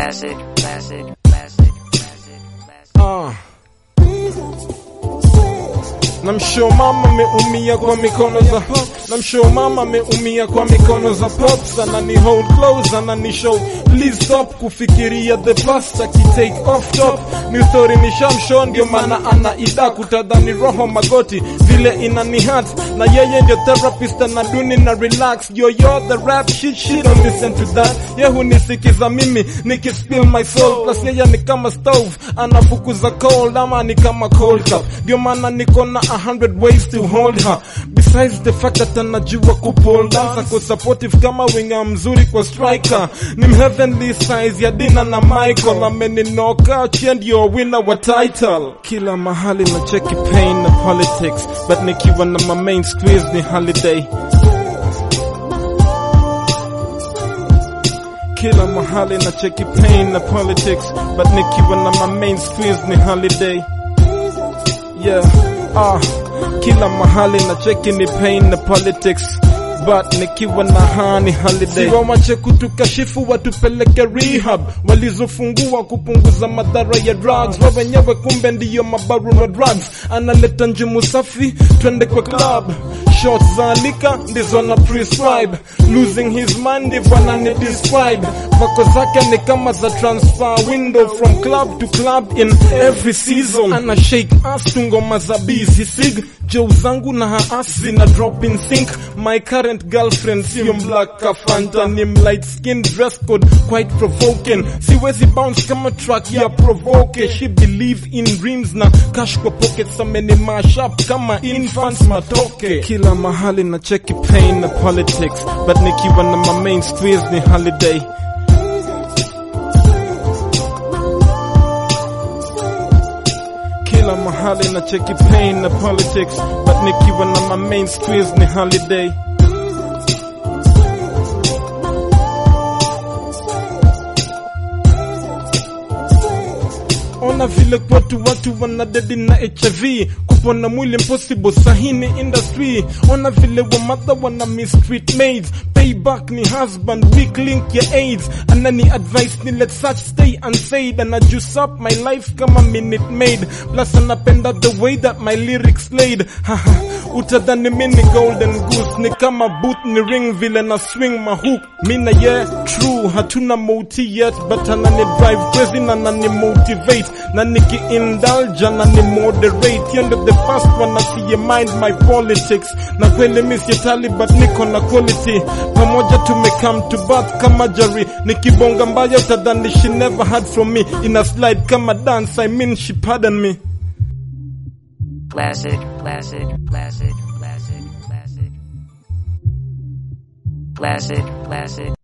classic, classic, classic, classic, classic. Ah. Namshow mama ameumia kwa mikono za Namshow mama ameumia kwa mikono za pops anani hold close anani show please stop kufikiria the past akitake off top new story ni shamshow ndio maana ana ida kutadhani roho magoti vile inani hurt na yeye ndio therapist anaduni na relax yo yo the rap shit shit don't listen to that ye hunisikiza mimi nikispill my soul plus yeye ni kama stove anafukuza cold ama ni kama cold cup ndio maana niko na a hundred ways to hold her besides the fact that anajua kupole dance ako supportive kama winga mzuri kwa striker ni heavenly size ya Dina na Michael ameninoka chia ndio winner wa title kila mahali na cheki pain na politics but nikiwa na my main squeeze ni holiday kila mahali na cheki pain na politics but nikiwa na my main squeeze ni holiday yeah ah kila mahali na cheki ni pain na politics but nikiwa na hani holiday siwawache kutukashifu watupeleke rehab walizofungua kupunguza madhara ya drugs wa wenyewe kumbe ndiyo mabaru wa drugs analeta njumu safi twende kwa club shots za alika ndizo na prescribe losing his mind ndivyo anani describe vako zake ni kama za transfer window from club to club in every season ana shake ass tu ngoma za busy sig joe zangu na haas zina drop in sync my current girlfriend sio black kafanta ni light skin dress code quite provoking siwezi bounce kama track ya provoke she believe in dreams na cash kwa pockets ameni mash up kama infants matoke kila mahali na cheki pain na politics but nikiwa na my main squeeze ni holiday kila mahali na cheki pain na politics but nikiwa na my main squeeze ni holiday ona vile kwetu watu wanadedi na hiv kupona mwili impossible sahini industry ona vile wamadha wana mistreat maids payback ni husband weak link ya aids anani advice ni let such stay unsaid ana juice up my life kama minute maid plus anapenda the way that my lyrics laid haha utadhani mini golden goose ni kama boot ni ring vile na swing mahook mina yeah true hatuna moti yet but anani drive crazy na nani motivate na niki indulge na ni moderate hiyo ndio the first one asiye mind my politics na kweli mi sietali but niko na quality pamoja tumecome to birth kama jari nikibonga mbaya utadhani she never had from me in a slide kama dance I mean she pardon me Classic, classic, classic, classic, classic. Classic, classic.